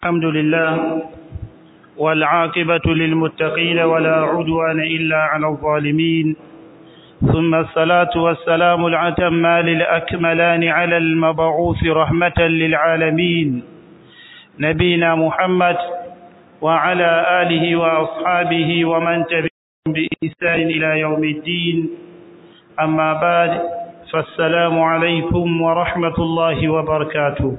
الحمد لله والعاقبة للمتقين ولا عدوان إلا على الظالمين ثم الصلاة والسلام العتمان الأكملان على المبعوث رحمة للعالمين نبينا محمد وعلى آله وأصحابه ومن تبعهم بإحسان إلى يوم الدين أما بعد فالسلام عليكم ورحمة الله وبركاته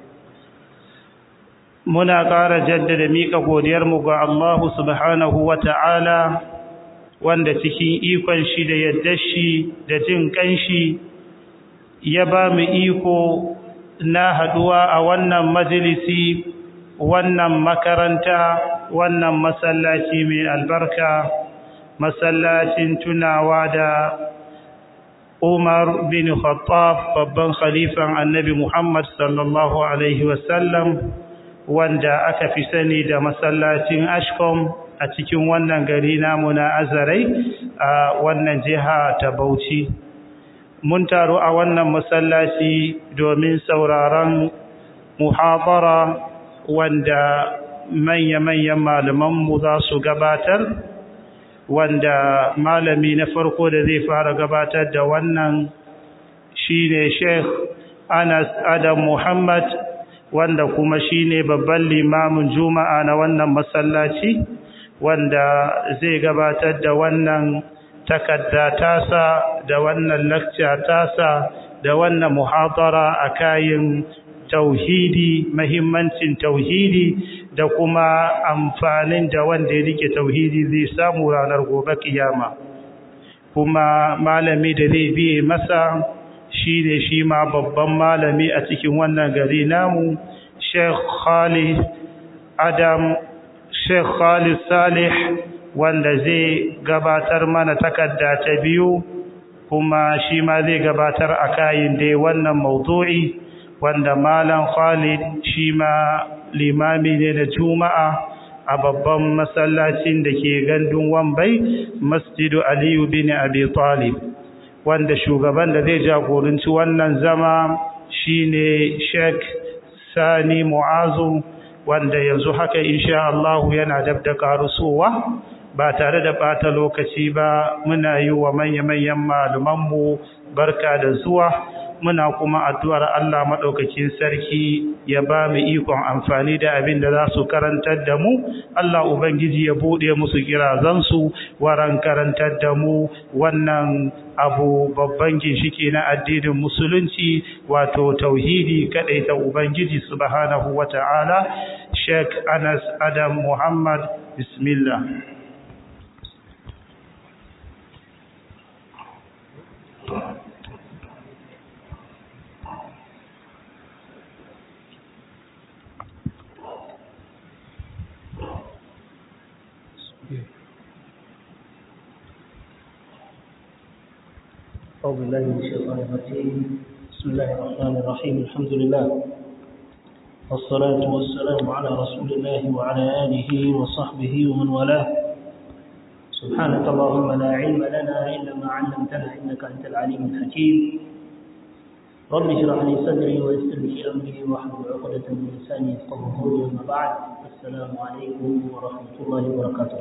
muna ƙara jaddada miƙa godiyarmu ga Allah subhanahu wa ta'ala wanda cikin ikon shi da yadda shi da jin ƙanshi ya ba mu iko na haɗuwa a wannan majalisi wannan makaranta wannan masallaci mai albarka masallacin tunawa da Umar bin Khattab babban khalifan annabi Muhammad sallallahu Alaihi wasallam wanda aka fi sani da masallacin ashkom a cikin wannan gari namu na azarai a wannan jiha ta bauchi mun taru a wannan masallaci domin sauraron muhabara wanda manya-manyan malamanmu za su gabatar wanda malami na farko da zai fara gabatar da wannan shine sheikh anas adam muhammad wanda kuma shine babban limamin juma'a na wannan masallaci wanda zai gabatar da wannan takarda tasa da wannan lecture tasa da wannan muhadara a kayan tauhidi mahimmancin tauhidi da kuma amfanin da wanda ya rike tauhidi zai samu ranar gobe kiyama kuma malami da zai biye masa shi ne shi ma babban malami a cikin wannan gari namu Sheikh Khalid Adam Sheikh Khalid Salih wanda zai gabatar mana takarda ta biyu kuma shi ma zai gabatar a kayin dai wannan maudu'i wanda malam Khalid shi ma limami ne da Juma'a a babban masallacin da ke gandun Wambai Masjidu Aliyu bin Abi Talib wanda shugaban da zai jagoranci wannan zama shine Sheikh Sani Mu'azu wanda yanzu haka insha Allah yana dabda karusowa ba tare da bata lokaci ba muna yi wa manya-manyan malumanmu barka da zuwa muna kuma addu'ar Allah maɗaukakin sarki ya ba mu ikon amfani da abin da za su karantar da mu, Allah Ubangiji ya buɗe musu kirazansu waran karantar da mu wannan abu babban ginshiki na addinin musulunci wato tauhidi kaɗai ta Ubangiji subhanahu wa ta'ala, Sheikh Anas Adam Muhammad, Bismillah. أعوذ بالله من الشيطان الرجيم بسم الله الرحمن الرحيم الحمد لله والصلاة والسلام على رسول الله وعلى آله وصحبه ومن والاه سبحانك اللهم لا علم لنا إلا ما علمتنا إنك أنت العليم الحكيم رب اشرح لي صدري ويسر لي أمري واحلل عقدة من لساني يفقهوا قولي أما بعد السلام عليكم ورحمة الله وبركاته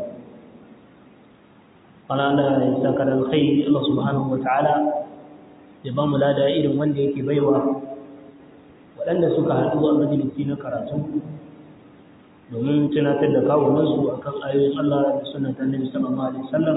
ana ya saka da alkhairi Allah subhanahu ta'ala ya ba mu lada irin wanda yake baiwa waɗanda suka haɗu a majalisi na karatu domin tunatar da kawunansu a kan ayoyin Allah da sunan annabi sallallahu alaihi wasallam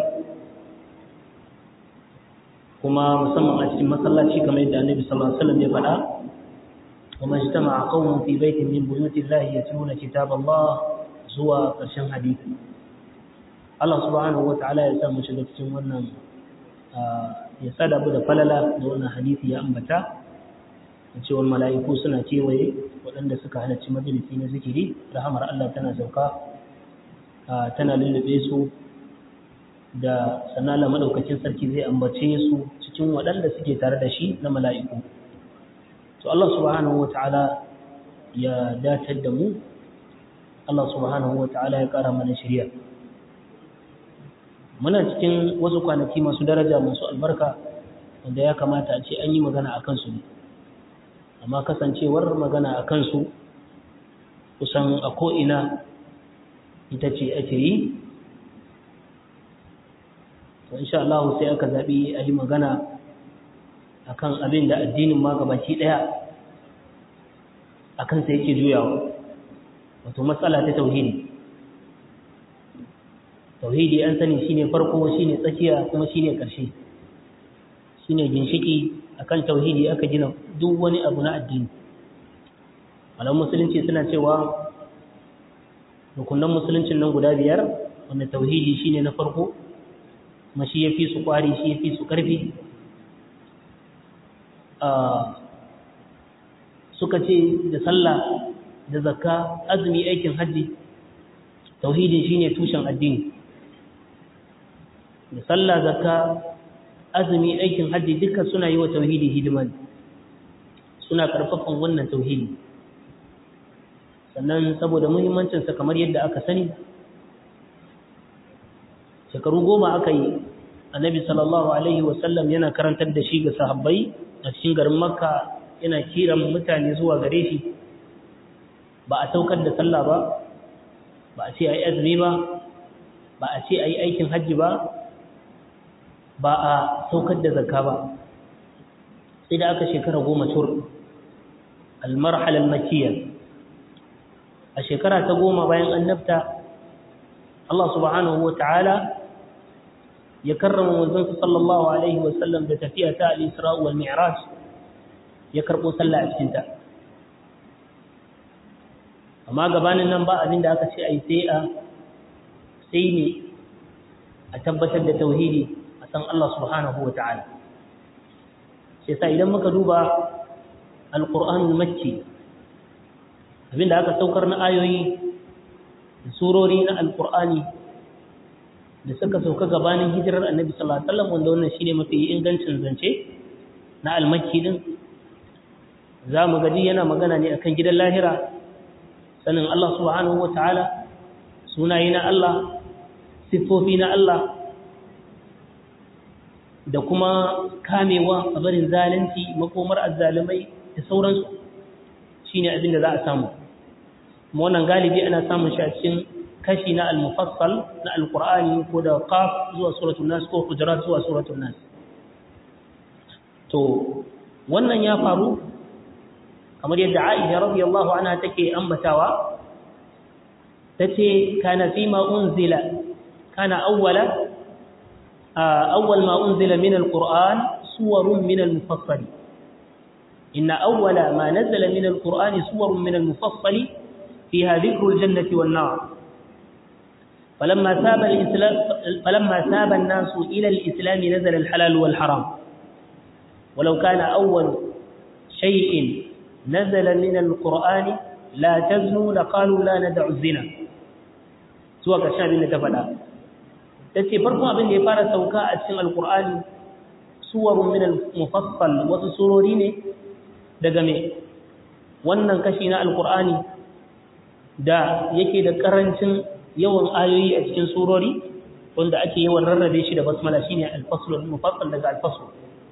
kuma musamman a cikin masallaci kamar yadda annabi sallallahu alaihi wasallam ya faɗa وما اجتمع قوم في بيت من بيوت الله يتلون كتاب الله zuwa ƙarshen hadisi Allah subhanahu wata'ala ya sa mu shiga cikin wannan ya sadabu da falala da wannan hadisi ya ambata da cewa mala'iku suna kewaye waɗanda suka halarci majalisi na zikiri rahamar Allah tana sauka tana lullube su da sanala madaukakin sarki zai ambace su cikin waɗanda suke tare da shi na mala'iku to Allah subhanahu wata'ala ya datar da mu Allah subhanahu wata'ala ya ƙara mana shirya muna cikin wasu kwanaki masu daraja masu albarka wanda ya kamata a ce an yi magana a kansu ne amma kasancewar magana a kansu kusan a ko'ina ita ce ake yi to insha Allah sai aka zaɓi a yi magana akan abin da addinin ma gabaki ɗaya a kansa yake juyawa wato matsala ta tauhidi tauhidi an sani shine farko shine tsakiya kuma shine ƙarshe shine ginshiki akan tauhidi aka gina duk wani abu na addini malaman musulunci suna cewa rukunan musuluncin nan guda biyar wanda tauhidi shine na farko kuma shi yafi su kwari shi yafi su karfi suka ce da sallah da zakka azumi aikin hajji tauhidin shine tushen addini da sallah zakka azumi aikin hajji duka suna yi wa tauhidi hidima suna karfafan wannan tauhidi sannan saboda muhimmancinsa kamar yadda aka sani shekaru goma aka yi annabi sallallahu alaihi wasallam yana karantar da shi ga sahabbai a cikin garin makka yana kiran mutane zuwa gare shi ba a saukar da sallah ba ba a ce a yi azumi ba ba a ce a yi aikin hajji ba ba a saukar da zakka ba sai da aka shekara goma tur almarhalar makiyar a shekara ta goma bayan annabta Allah subhanahu wa ta'ala ya karrama manzansa sallallahu alaihi wasallam da tafiya ta al-isra wal mi'raj ya karbo sallah a cikinta amma gabanin nan ba abin da aka ce ai sai a sai ne a tabbatar da tauhidi a san Allah subhanahu wa ta'ala sai sa idan muka duba al-qur'anul makki abinda aka saukar na ayoyi da surori na alkur'ani da suka sauka gabanin hijirar annabi sallallahu alaihi wasallam wanda wannan shine mafi ingancin zance na almakki din zamu gadi yana magana ne akan gidan lahira sanin Allah subhanahu wataala sunaye na Allah sifofi na Allah da kuma kamewa a barin zalunci makomar azzalumai da sauransu shine abin da za a samu kuma wannan galibi ana samun shi a cikin kashi na al-mufassal na al-qur'ani ko da qaf zuwa suratul nas ko hujurat zuwa suratul nas to wannan ya faru kamar yadda Aisha radiyallahu anha take ambatawa tace kana fi ma unzila kana awwala awwal ma unzila min al-qur'an suwarun min al-mufassal إن أول ما نزل من القرآن سور من المفصل فيها ذكر الجنة والنار فلما ثاب الإسلام فلما ثاب الناس إلى الإسلام نزل الحلال والحرام ولو كان أول شيء نزل من القرآن لا تزنوا لقالوا لا ندع الزنا سوى كشاب نتفلا تتي فرقوا أبن يفار سوكاء السنة القرآن سور من المفصل وسسرورين daga me wannan kashi na alkur'ani da yake da karancin yawan ayoyi a cikin surori wanda ake yawan rarrabe shi da basmala shine al-fasl al-mufassal daga al-fasl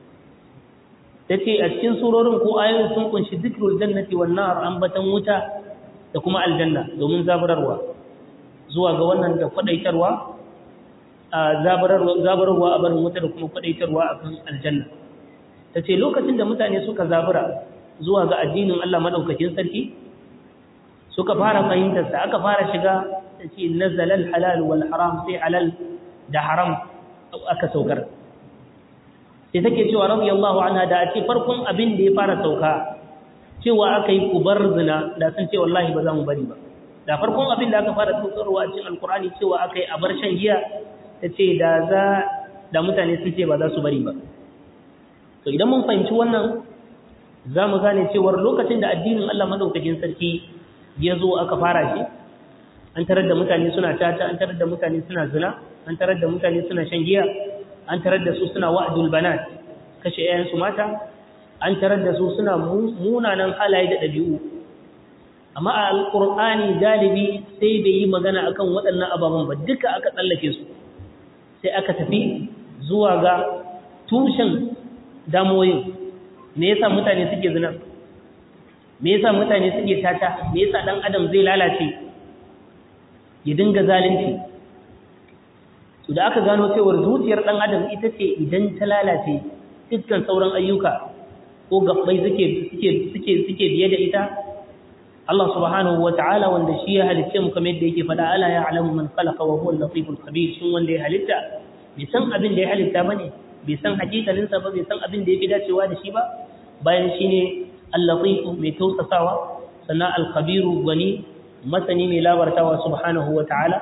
tace a cikin surorin ko ayoyin sun kunshi zikrul jannati wan nar ambatan wuta da kuma aljanna domin zaburarwa zuwa ga wannan da kwadaitarwa a zaburarwa zaburarwa a barin wuta da kuma kwadaitarwa akan aljanna tace lokacin da mutane suka zabura zuwa ga addinin Allah madaukakin sarki suka fara fahimtar sa aka fara shiga tace nazalal halal wal haram sai halal da haram aka saukar sai take cewa radiyallahu anha da a ce farkon abin da ya fara sauka cewa aka yi kubar zina da sun ce wallahi ba za mu bari ba da farkon abin da aka fara saukarwa a cikin alkur'ani cewa aka yi a bar shan giya ta ce da za da mutane sun ce ba za su bari ba to idan mun fahimci wannan za mu gane cewar lokacin da addinin Allah madaukakin sarki ya zo aka fara shi an tarar da mutane suna tata an tarar da mutane suna zina an tarar da mutane suna shan giya an tarar da su suna wa'dul banat kashe yayansu mata an tarar da su suna munanan halaye da ɗabi'u amma a alƙur'ani galibi sai bai yi magana akan waɗannan ababen ba duka aka tsallake su sai aka tafi zuwa ga tushen damoyin me yasa mutane suke zina me yasa mutane suke tata me yasa dan adam zai lalace ya dinga zalunci to da aka gano cewar zuciyar dan adam ita ce idan ta lalace dukkan sauran ayyuka ko gabbai suke suke suke suke biye da ita Allah subhanahu ta'ala wanda shi ya halicce mu kamar yadda yake faɗa ala ya'lamu man khalaqa wa huwa al-latiful khabir shin wanda ya halitta bai san abin da ya halitta bane bai san hakikalin sa ba bai san abin da yake dacewa da shi ba bayan shine al-latif mai tausasawa sannan al-khabiru gani masani mai labartawa subhanahu ta'ala.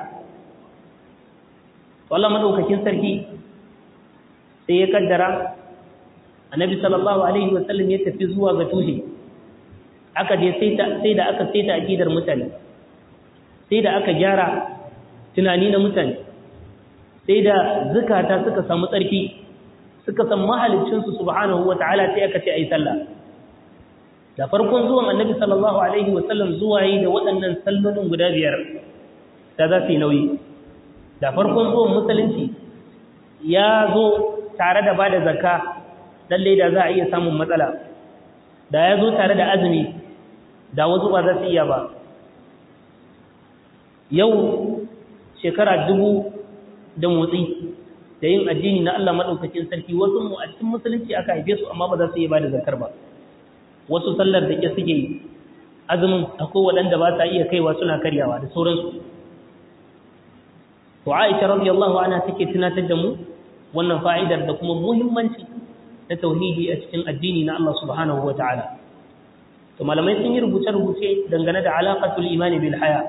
to Allah madaukakin sarki sai ya kaddara annabi sallallahu alaihi wasallam ya tafi zuwa ga tushe aka je sai da aka saita akidar mutane sai da aka gyara tunani na mutane sai da zukata suka samu tsarki suka san mahaliccinsu subhanahu wata'ala sai aka ce ayi sallah da farkon zuwan annabi sallallahu alaihi wasallam zuwa yi da waɗannan sallolin guda biyar da za su yi nauyi da farkon zuwan musulunci ya zo tare da ba da zakka lallai da za a iya samun matsala da ya zo tare da azumi da wasu ba za su iya ba yau shekara dubu da motsi da yin addini na Allah maɗaukakin sarki wasu mu a cikin musulunci aka haife su amma ba za su iya ba da zakar ba wasu sallar da ke suke yi azumin akwai waɗanda ba sa iya kaiwa suna karyawa da sauransu to Aisha radiyallahu anha take tunatar da mu wannan fa'idar da kuma muhimmanci na tauhidi a cikin addini na Allah subhanahu wataala to malamai sun yi rubuce-rubuce dangane da alaqatul imani bil haya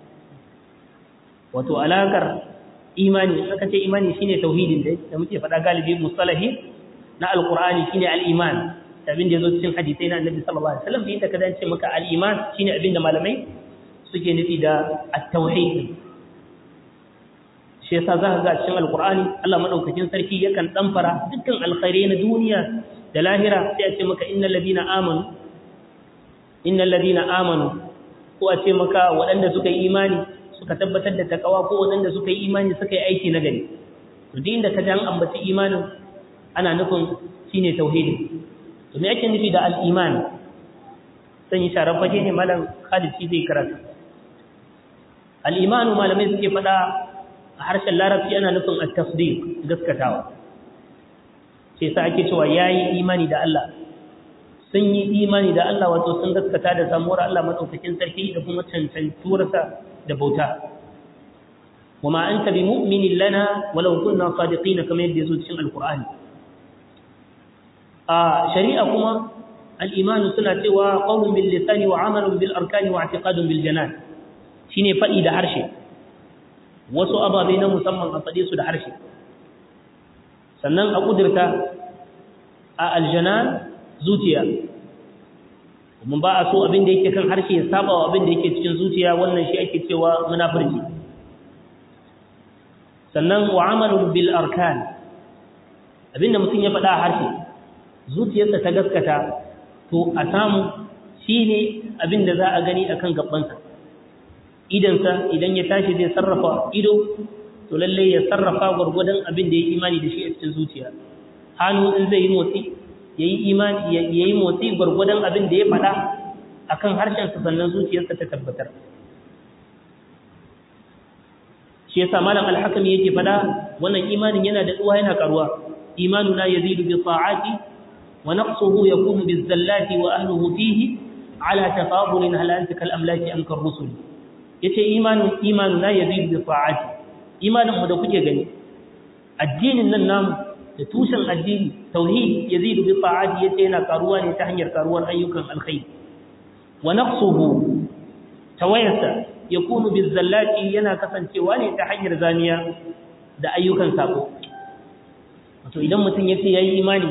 wato alakar imani aka ce imani shine tauhidin da muke faɗa galibi mustalahi na alqur'ani shine al-iman abin da yazo cikin hadisai na annabi sallallahu alaihi wasallam inda ka dace maka al-iman shine abin da malamai suke nufi da at-tauhid shi yasa za ka ga cikin alkur'ani Allah madaukakin sarki yakan damfara dukkan alkhairai na duniya da lahira sai a ce maka innal ladina amanu innal ladina amanu ko a ce maka waɗanda suka yi imani suka tabbatar da takawa ko waɗanda suka yi imani suka yi aiki na gari to duk inda ka ji an ambaci imanin ana nufin shine tauhidi to me ake nufi da al-iman san yi sharar fage ne malam Khalid shi zai karatu al-imanu malamai suke faɗa a harshen larabci ana nufin at-tasdiq gaskatawa sai sa ake cewa yayi imani da Allah sun yi imani da Allah wato sun gaskata da samuwar Allah madaukakin sarki da kuma cancantuwarsa da bauta wama anta bi mu'minin lana walau kunna sadiqina kamar yadda yazo cikin alqur'ani a shari'a kuma al-iman suna cewa qawlun bil lisani wa 'amalun bil arkani wa i'tiqadun bil janan shine fadi da harshe wasu ababe na musamman a faɗe su da harshe sannan a ƙudurta a aljanan zuciya mun ba a so abin da yake kan harshe ya saba wa abin da yake cikin zuciya wannan shi ake cewa munafurci sannan wa amalun bil arkan abin da mutum ya faɗa a harshe zuciyarsa ta gaskata to a samu shine abin da za a gani akan gabansa idansa idan ya tashi zai sarrafa ido to lalle ya sarrafa gwargwadon abin da ya imani da shi a cikin zuciya hannu in zai yi motsi yayi imani yayi motsi gwargwadon abin da ya faɗa akan harshen sa sannan zuciyarsa ta tabbatar shi yasa malam al-hakami yake faɗa wannan imanin yana da tsuwa yana karuwa imanuna yazidu bi ta'ati wa naqsuhu yakunu bi zallati wa ahlihi fihi ala tafadulin hal anta kal amlaki am kar rusul yace imanin imanuna yazidu bi ta'ati imanin mu da kuke gani addinin nan namu da tushen addini tauhid yazidu bi ta'ati yace yana karuwa ne ta hanyar karuwar ayyukan alkhair wa naqsuhu tawayasa yakunu bil zallati yana kasancewa ne ta hanyar zaniya da ayyukan sako wato idan mutum yace yayi imani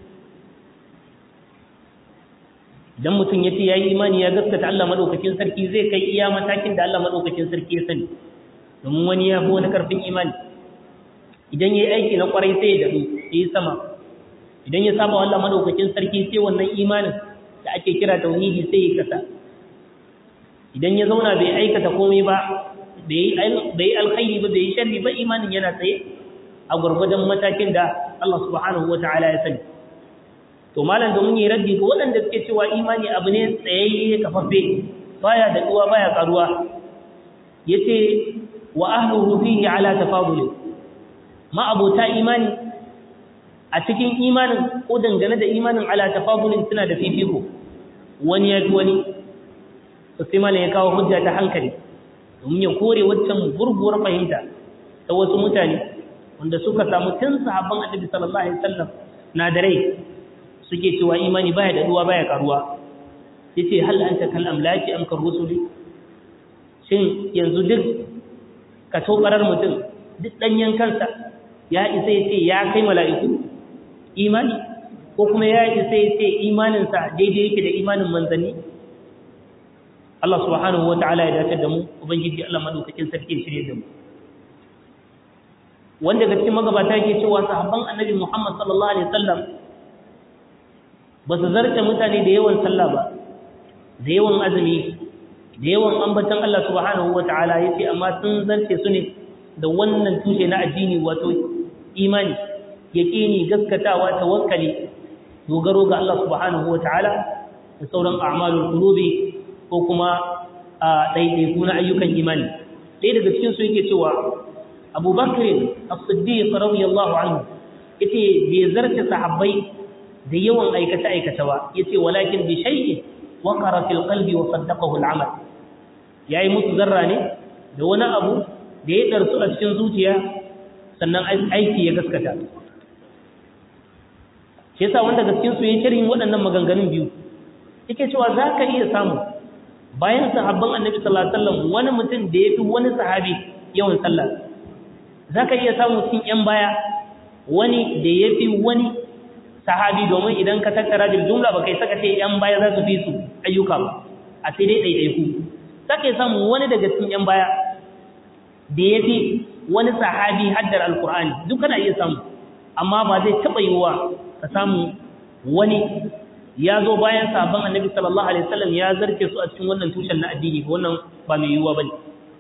idan mutum yace yayi imani ya gaskata Allah madaukakin sarki zai kai iya matakin da Allah madaukakin sarki ya sani domin wani ya fi wani karfin imani idan yayi aiki na kwarai sai ya dadu yi sama idan ya saba Allah madaukakin sarki sai wannan imanin da ake kira tauhidi sai ya kasa idan ya zauna bai aikata komai ba bai yi alkhairi ba bai yi sharri ba imanin yana tsaye a gwargwadon matakin da Allah subhanahu wa ta'ala ya sani to malam domin yi raddi ga waɗanda suke cewa imani abu ne tsayayye kafaffe baya da duwa baya karuwa yace wa ahluhu fihi ala tafadul ma abota imani a cikin imanin ko dangane da imanin ala tafadulin suna da fifiko wani ya wani to sai malam ya kawo hujja ta hankali domin ya kore waccan gurguwar fahimta ta wasu mutane wanda suka samu tun sahabban annabi sallallahu alaihi wasallam na da rai suke cewa imani baya da duwa baya karuwa yace hal anta kal amlaki am kar rusuli shin yanzu duk ka tobarar mutum duk danyen kansa ya isa yace ya kai mala'iku imani ko kuma ya isa yace imanin sa daidai yake da imanin manzanni Allah subhanahu wataala ya dace da mu ubangiji Allah madaukakin sarki ya shirye da mu wanda ga cikin magabata yake cewa sahabban annabi Muhammad sallallahu alaihi wasallam ba su zarce mutane da yawan sallah ba da yawan azumi da yawan ambatan Allah subhanahu wataala yace amma sun zarce su ne da wannan tushe na addini wato imani yaqini gaskatawa tawakkali dogaro ga Allah subhanahu wataala da sauran a'malul qulubi ko kuma a daidaiku na ayyukan imani ɗaya daga cikin su yake cewa Abu Bakr as-Siddiq radiyallahu anhu yace bai zarce sahabbai da yawan aikata aikata ba yace walakin bi shay'in waqara fil qalbi wa saddaqahu al-amal yayi musu zarra ne da wani abu da ya darsu a cikin zuciya sannan aiki ya gaskata shi yasa wanda gaskiyar su yayin sharhin waɗannan maganganun biyu yake cewa zaka iya samu bayan sahabban annabi sallallahu alaihi wasallam wani mutum da yafi wani sahabi yawan sallah zaka iya samu cikin yan baya wani da yafi wani sahabi domin idan ka tattara da jumla ba kai saka ce yan baya za su fi su ayyuka ba a sai dai ɗaiɗaiku za ka samu wani daga cikin yan baya da ya fi wani sahabi haddar alkur'ani duk kana iya samu amma ba zai taɓa yiwuwa ka samu wani ya zo bayan sabon annabi sallallahu alaihi wasallam ya zarce su a cikin wannan tushen na addini wannan ba mai yiwuwa bane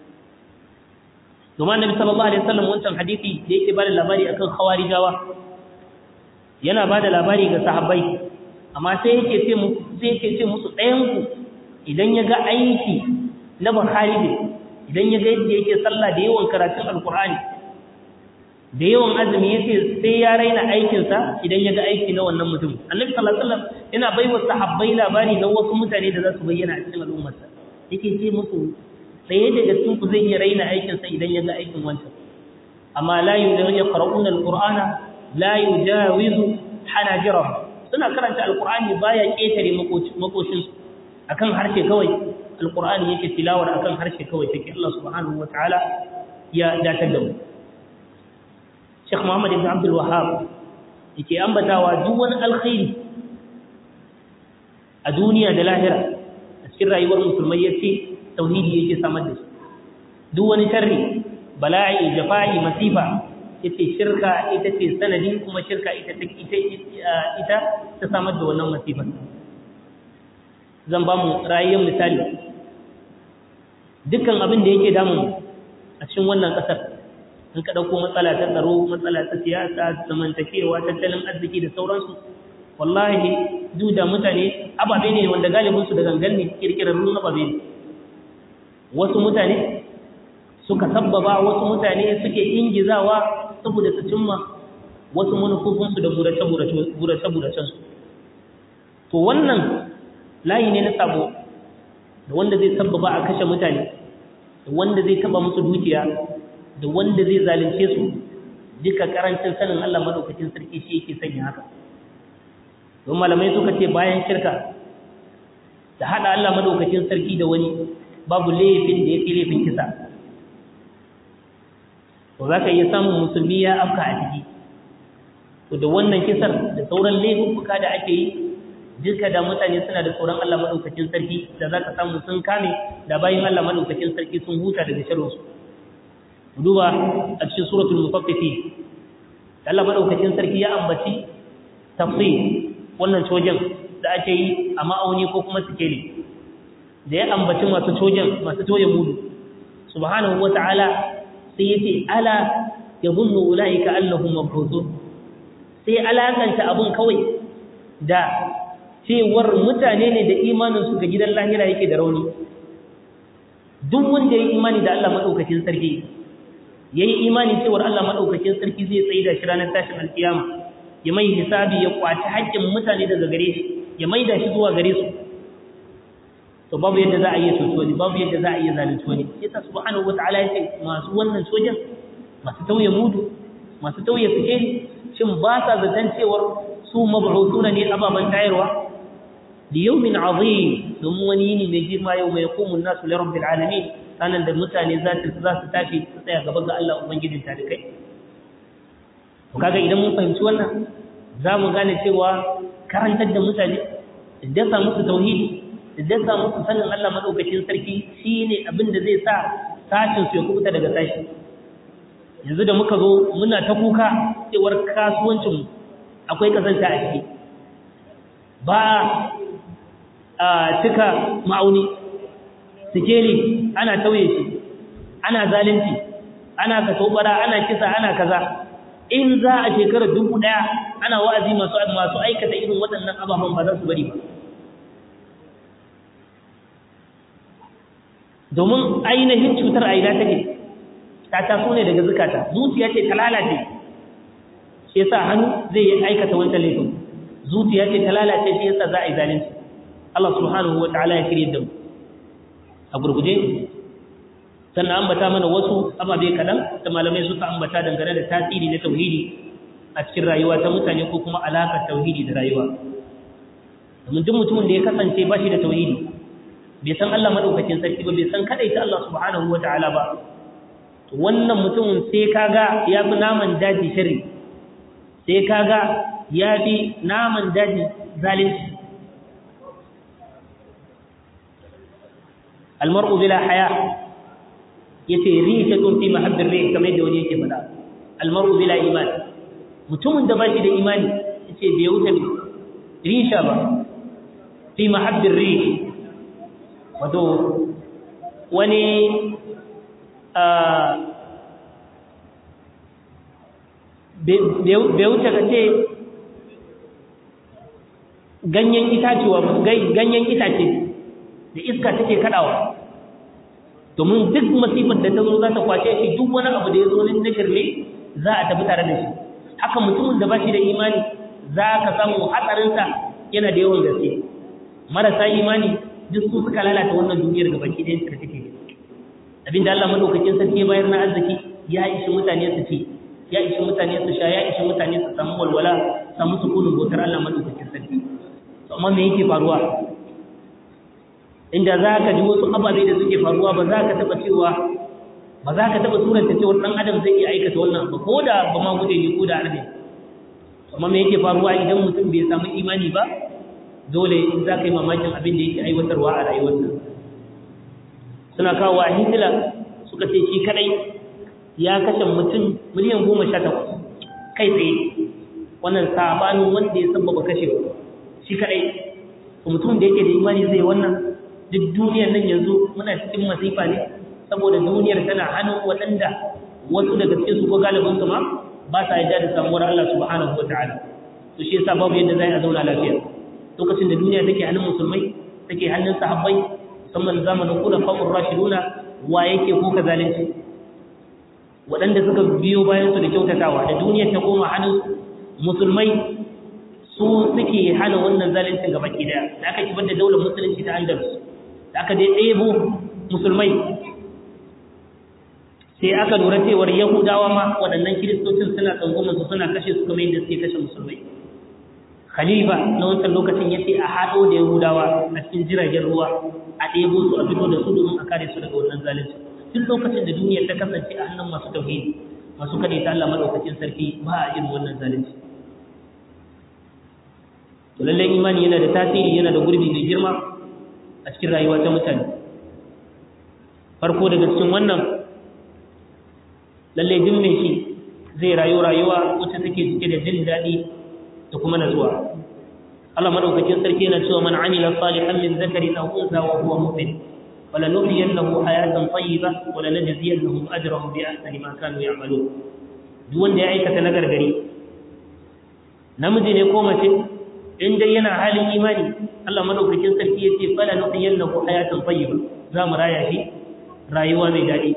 domin annabi sallallahu alaihi wasallam wancan hadisi da yake bada labari akan khawarijawa yana bada labari ga sahabbai amma sai yake ce mu sai yake ce musu ɗayan ku idan ya ga aiki na Bukhari ne idan ya ga yadda yake sallah da yawan karatun alkur'ani da yawan azumi yace sai ya raina aikin sa idan ya ga aiki na wannan mutum annabi sallallahu alaihi wasallam yana baiwa sahabbai labari na wasu mutane da za su bayyana a cikin al'ummarsa yake ce musu ɗaya daga cikin ku zai iya raina aikin sa idan ya ga aikin wancan amma la yaqra'una alqur'ana la yujawizu hanajirahum suna karanta alqur'ani baya ketare makoshin su akan harshe kawai alqur'ani yake tilawar akan harshe kawai take Allah subhanahu wataala ya datar da mu Sheikh Muhammad ibn Abdul Wahhab yake ambatawa duk wani alkhairi a duniya da lahira a cikin rayuwar musulmai yace tauhidi yake samar da shi duk wani sharri bala'i jafa'i masifa yace shirka ita ce sanadi kuma shirka ita ita ita ta samar da wannan masifar zan ba mu rayuwar misali dukkan abin da yake damun a cikin wannan ƙasar in ka ɗauko matsala ta tsaro matsala ta siyasa zamantakewa tattalin arziki da sauransu wallahi duk da mutane ababe ne wanda galibinsu da gangan ne kirkirarrun ababe ne wasu mutane suka sabbaba wasu mutane suke ingizawa saboda su cimma wasu manufofinsu da burace-buracensu to wannan layi ne na sabo da wanda zai sabbaba a kashe mutane da wanda zai taba musu dukiya da wanda zai zalunce su duka karancin sanin Allah madaukakin sarki shi yake sanya haka don malamai suka ce bayan shirka da hada Allah madaukakin sarki da wani babu laifin da yake laifin kisa to zaka iya samun musulmi ya afka a ciki to da wannan kisar da sauran laifuka da ake yi duka da mutane suna da tsoron Allah madaukakin sarki da zaka samu sun kame da bayin Allah madaukakin sarki sun huta daga sharrin su duba a cikin suratul mutaffifin Allah madaukakin sarki ya ambaci tafsir wannan cojen da ake yi a ma'auni ko kuma sikeli da ya ambaci masu cojen masu toye mudu subhanahu wata'ala sai yace ala yadhunnu ulaika annahum mab'uthun sai alakanta abun kawai da cewar mutane ne da imaninsu ga gidan lahira yake da rauni duk wanda ya yi imani da Allah maɗaukakin sarki ya yi imani cewar Allah maɗaukakin sarki zai tsaye da shi ranar tashin alkiyama ya mai hisabi ya kwaci haƙƙin mutane daga gare shi ya mai da shi zuwa gare su to babu yadda za a yi soso wani babu yadda za a yi zalunci wani yasa subhanahu wataala ya ce masu wannan sojan masu tauye mudu masu tauye sikeli shin ba sa zaton cewar su mab'uthuna ne ababan tayarwa li yawmin azim domin wani yini mai girma yau mai yaqumun nasu li rabbil alamin sanan da mutane za su za su tashi su tsaya gaba ga Allah ubangijin talikai to kaga idan mun fahimci wannan za mu gane cewa karantar da mutane da dasa musu tauhidi da dasa musu sanin Allah madaukakin sarki shine abin da zai sa sashin su ya kubuta daga sashi yanzu da muka zo muna ta kuka cewar kasuwancin akwai kasanta a ciki ba a cika ma'auni sikeli ana tauye shi ana zalunci ana katobara ana kisa ana kaza in za a shekarar dubu daya ana wa'azi masu masu aikata irin waɗannan ababen ba za su bari ba domin ainihin cutar aida take ta taso ne daga zukata zuciya ce ta lalace shi yasa hannu zai yi aikata wancan laifin zuciya ce ta lalace shi yasa za a yi zalunci Allah subhanahu wa ta'ala ya shirye da mu a gurguje sannan ambata mana wasu ababe kaɗan da malamai suka ambata dangane da tasiri na tauhidi a cikin rayuwa ta mutane ko kuma alaƙar tauhidi da rayuwa domin duk mutumin da ya kasance ba shi da tauhidi bai san Allah madaukakin sarki ba bai san kadai ta Allah subhanahu wa ta'ala ba wannan mutumin sai kaga ya fi naman daji shari sai kaga ya fi naman daji zalunci almar'u bila haya yace rishatun fi mahabbir rih kamar yadda wani yake faɗa almar'u bila iman mutumin da ba shi da imani yace bai wuce risha ba fi mahabbir rih wato wani bai wuce ka ce ganyen itacewa ganyen itace da iska take kadawa domin duk masifar da ta zo za ta kwace shi duk wani abu da ya zo na shirme za a tafi tare da shi haka mutumin da ba shi da imani za ka samu hatsarinsa yana da yawan gaske marasa imani duk su suka lalata wannan duniyar gaba ki ɗayan da take abinda Allah madaukakin sarki ya bayar na arziki ya ishi mutane su ci ya ishi mutane su sha ya ishi mutane su samu walwala samu sukunin bautar Allah madaukakin sarki to amma me yake faruwa inda za ka ji wasu ababe da suke faruwa ba za ka taɓa cewa ba za ka taɓa suranta cewa ɗan adam zai iya aikata wannan ba ko da ba ma gude ne ko da arne amma me yake faruwa idan mutum bai samu imani ba dole in za ka yi mamakin abin da yake aiwatarwa a rayuwarsa suna kawo a hitila suka ce shi kadai ya kashe mutum miliyan goma sha takwas kai tsaye wannan sabanin wanda ya sababa kashewa shi kadai mutum da yake da imani zai wannan duk duniyar nan yanzu muna cikin masifa ne saboda duniyar tana hannun waɗanda wasu daga cikin su ko galibin su ma ba sa yarda da samuwar Allah subhanahu wataala to shi yasa babu yadda zai a zauna lafiya lokacin da duniya take hannun musulmai take hannun sahabbai musamman zamanin kula fa'ur rashiduna wa yake ko ka zalunci waɗanda suka biyo bayan su da kyautatawa da duniyar ta koma hannun musulmai su suke hana wannan zaluncin gaba ki daya da aka kibar da daular musulunci ta Andalus da aka dai ɗebo musulmai sai aka lura cewar yahudawa ma waɗannan kiristocin suna tsangwamin su suna kashe su kamar yadda suke kashe musulmai khalifa na wancan lokacin ya ce a haɗo da yahudawa a cikin jiragen ruwa a ɗebo su a fito da su domin a kare su daga wannan zalunci tun lokacin da duniyar ta kasance a hannun masu tauhidi masu kaɗai ta Allah madaukakin sarki ba a irin wannan zalunci to lallai imani yana da tasiri yana da gurbi mai girma a cikin rayuwa ta mutane farko daga cikin wannan lallai duk mai shi zai rayu rayuwa wacce take cike da jin daɗi da kuma natsuwa Allah madaukakin sarki yana cewa man amila salihan min zakarin aw unsa wa huwa mu'min wala nuhyiyannahu hayatan tayyiba wala najziyannahum ajrahum bi ahsani ma kanu ya'malun duk wanda ya aikata nagargari namiji ne ko mace in dai yana halin imani Allah madaukakin sarki ya ce fala nuhyiyannahu hayatan tayyiba za mu raya shi rayuwa mai daɗi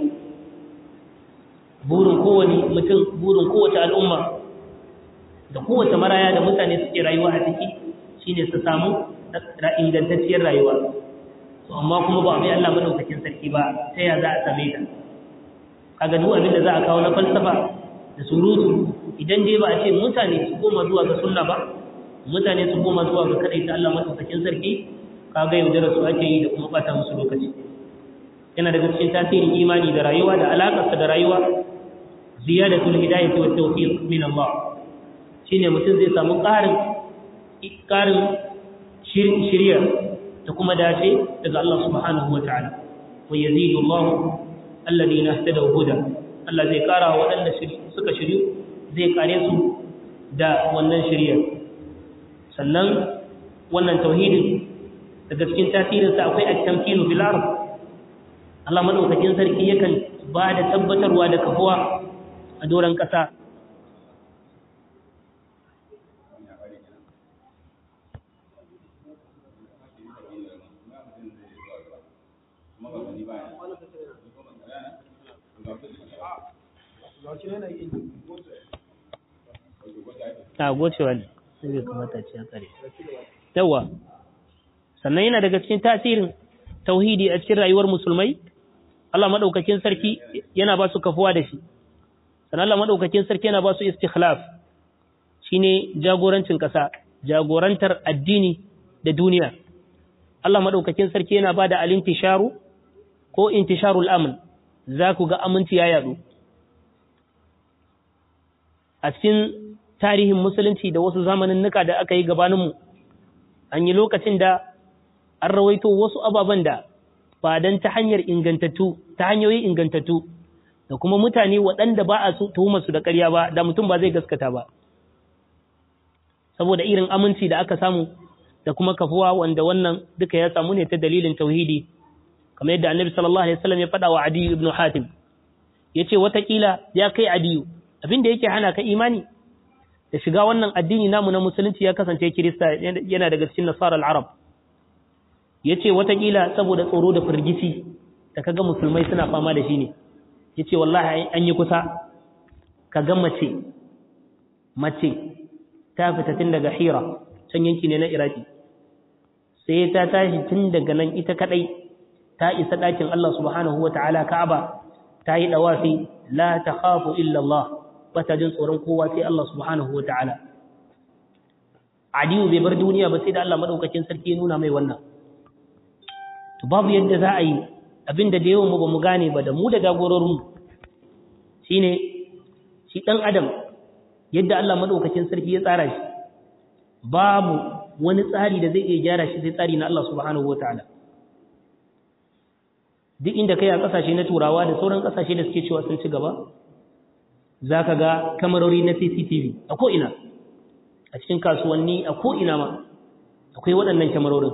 burin kowane mutum burin kowace al'umma da kowace maraya da mutane suke rayuwa a ciki shine su samu ingantacciyar rayuwa to amma kuma ba mai Allah madaukakin sarki ba ta ya za a same ta kaga duk abin da za a kawo na falsafa da surutu idan dai ba a ce mutane su koma zuwa ga sunna ba mutane su koma zuwa ga kadai ta Allah madaukakin sarki kaga yaudara su ake yi da kuma bata musu lokaci yana daga cikin tasirin imani da rayuwa da alakarsa da rayuwa ziyadatul hidayati wat tawfiq min Allah shine mutum zai samu ƙarin ƙarin shirya da kuma dace daga Allah subhanahu wa ta'ala wa yazidu Allah alladhina ihtadaw huda Allah zai kara waɗanda suka shiryu zai kare su da wannan shirya sannan wannan tauhidin daga cikin tasirinsa akwai at-tamkinu fil ard Allah madaukakin sarki yakan ba da tabbatarwa da kafuwa a doron ƙasa a gocewa ne sai kamata ce tsare yawa sannan yana daga cikin tasirin tauhidi a cikin rayuwar musulmai Allah madaukakin sarki yana ba su kafuwa da shi sannan Allah madaukakin sarki yana ba su istikhlaf shine jagorancin kasa jagorantar addini da duniya Allah madaukakin sarki yana ba da alintisharu ko intisharul amn za ku ga aminci ya yadu a cikin tarihin musulunci da wasu zamanin nuka da aka yi gabaninmu an yi lokacin da an rawaito wasu ababen da ba don ta hanyar ingantattu ta hanyoyi ingantattu da kuma mutane waɗanda ba a tuhumar su da ƙarya ba da mutum ba zai gaskata ba saboda irin aminci da aka samu da kuma kafuwa wanda wannan duka ya samu ne ta dalilin tauhidi kamar yadda annabi sallallahu alaihi wasallam ya faɗa wa adiyu ibn hatim yace watakila ya kai adiyu abin da yake hana ka imani da shiga wannan addini namu na musulunci ya kasance kirista yana daga cikin nasarar arab yace watakila saboda tsoro da firgici da kaga musulmai suna fama da shi ne yace wallahi an yi kusa kaga mace mace ta fita tun daga hira can yanki ne na iraki sai ta tashi tun daga nan ita kadai ta isa ɗakin Allah subhanahu wa ta'ala ka'aba ta yi ɗawafi la ta khafu illa Allah ba ta jin tsoron kowa sai Allah subhanahu wa ta'ala adiyu bai bar duniya ba sai da Allah maɗaukakin sarki ya nuna mai wannan to babu yadda za a yi abinda da yawan mu ba mu gane ba da mu da jagororinmu shine shi ɗan adam yadda Allah maɗaukakin sarki ya tsara shi babu wani tsari da zai iya gyara shi sai tsari na Allah subhanahu wa ta'ala duk inda kai a kasashe na turawa da sauran kasashe da suke cewa sun ci gaba za ka ga kamarori na cctv a ko'ina a cikin kasuwanni a ko'ina ma akwai waɗannan kamarorin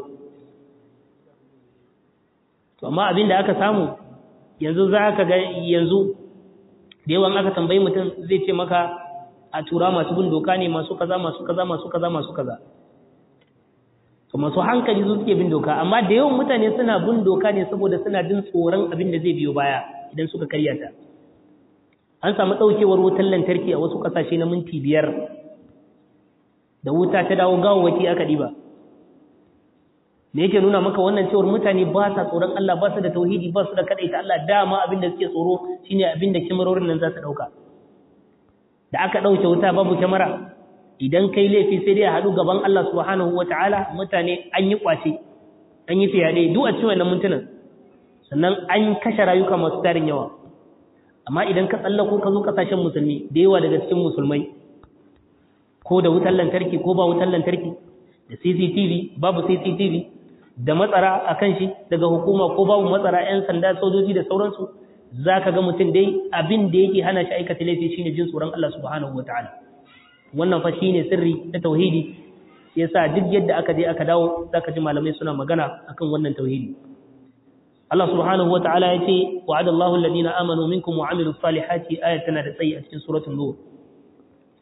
to amma abin da aka samu yanzu za ka ga yanzu da yawan aka tambayi mutum zai ce maka a tura masu bin doka ne masu kaza masu kaza masu kaza masu kaza to masu hankali su suke bin doka amma da yawan mutane suna bin doka ne saboda suna jin tsoron abin da zai biyo baya idan suka karya ta an samu ɗaukewar wutar lantarki a wasu ƙasashe na minti biyar da wuta ta dawo gawawaki aka ɗiba me yake nuna maka wannan cewar mutane ba sa tsoron Allah ba su da tauhidi ba su da kaɗaita Allah dama abin da suke tsoro shine abin da kyamarorin nan za su ɗauka da aka ɗauke wuta babu kyamara idan kai laifi sai dai a haɗu gaban Allah subhanahu wata'ala mutane an yi ƙwace an yi fiyaɗe duk a cikin wannan mintunan sannan an kashe rayuka masu tarin yawa amma idan ka tsallako ka zo kasashen musulmi da yawa daga cikin musulmai ko da wutar lantarki ko ba wutar lantarki da CCTV babu CCTV da matsara a kan shi daga hukuma ko babu matsara 'yan sanda sojoji da sauransu za ka ga mutum dai abin da yake hana shi aikata laifi shine jin tsoron Allah subhanahu wataala wannan fa shine sirri na tauhidi yasa duk yadda aka je aka dawo zaka ji malamai suna magana akan wannan tauhidi Allah subhanahu wa ta'ala ya ce, Wa'ad Allahu lalina amanu minkum wa amilu salihati ayat tana da tsayi a cikin suratun Nur.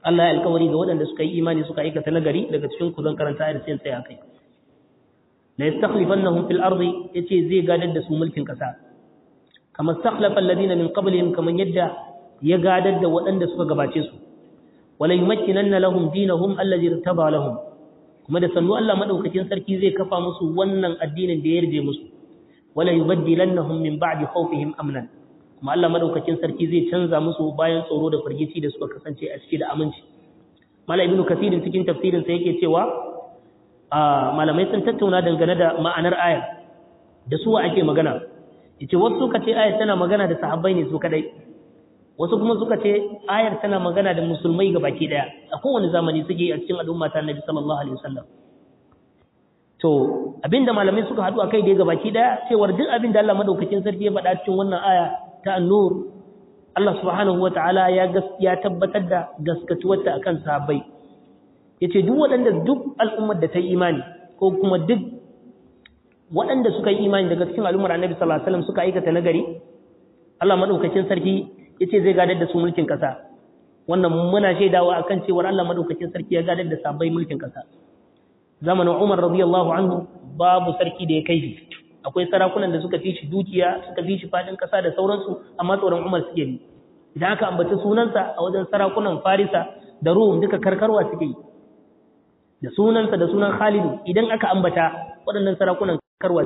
Allah ya alƙawari ga waɗanda suka yi imani suka aikata nagari daga cikin ku zan karanta ayar sai tsaya kai la yastakhlifannahum fil ardi yace zai gadar da su mulkin kasa kama stakhlafa alladhina min qablihim kaman yadda ya gadar da waɗanda suka gabace su wala yumakkinanna lahum dinahum allazi irtaba lahum kuma da sannu Allah madaukakin sarki zai kafa musu wannan addinin da ya yarje musu wala yubaddilannahum min ba'di khawfihim amnan kuma Allah madaukakin sarki zai canza musu bayan tsoro da firgici da suka kasance a ciki da aminci mala ibnu kasirin cikin tafsirin sa yake cewa malamai sun tattauna dangane da ma'anar aya da suwa ake magana yace wasu suka ce ayar tana magana da sahabbai ne su kadai wasu kuma suka ce ayar tana magana da musulmai ga baki daya a kowane zamani suke a cikin al'umma ta Annabi sallallahu alaihi wasallam to abinda malamai suka hadu akai dai ga baki daya cewar duk abinda Allah madaukakin sarki ya faɗa cikin wannan aya ta an-nur Allah subhanahu wataala ya ya tabbatar da gaskatuwarta akan sahabbai yace duk waɗanda duk al'ummar da ta yi imani ko kuma duk waɗanda suka yi imani daga cikin al'ummar Annabi sallallahu alaihi wasallam suka aikata nagari Allah madaukakin sarki yace zai gadar da su mulkin kasa wannan muna shaidawa akan cewar Allah madaukakin sarki ya gadar da sabai mulkin kasa zamanin Umar radiyallahu anhu babu sarki da ya kai shi akwai sarakunan da suka fi shi dukiya suka fi shi fadin kasa da sauransu amma tsoron Umar suke yi idan aka ambaci sunansa a wajen sarakunan Farisa da Rum duka karkarwa suke yi da sunansa da sunan Khalid idan aka ambata waɗannan sarakunan karkarwa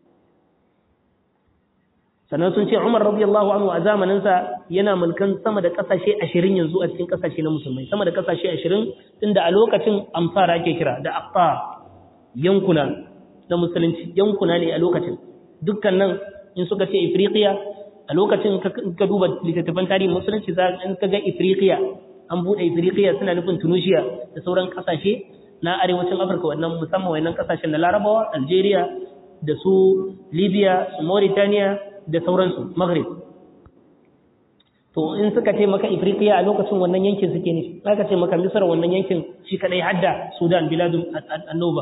sannan sun ce Umar radiyallahu anhu a zamaninsa yana mulkan sama da kasashe 20 yanzu a cikin kasashe na musulmai sama da kasashe 20 tunda a lokacin amfara ake kira da aqta yankuna na musulunci yankuna ne a lokacin dukkan nan in suka ce Ifriqiya a lokacin ka duba littattafan tarihin musulunci za in ka ga Ifriqiya an bude Ifriqiya suna nufin Tunisia da sauran kasashe na arewacin Afirka wannan musamman wannan kasashen na Larabawa Algeria da su Libya su Mauritania da sauransu maghrib to in suka ce maka ifriqiya a lokacin wannan yankin suke ne aka ce maka misar wannan yankin shi kadai hadda sudan biladun annoba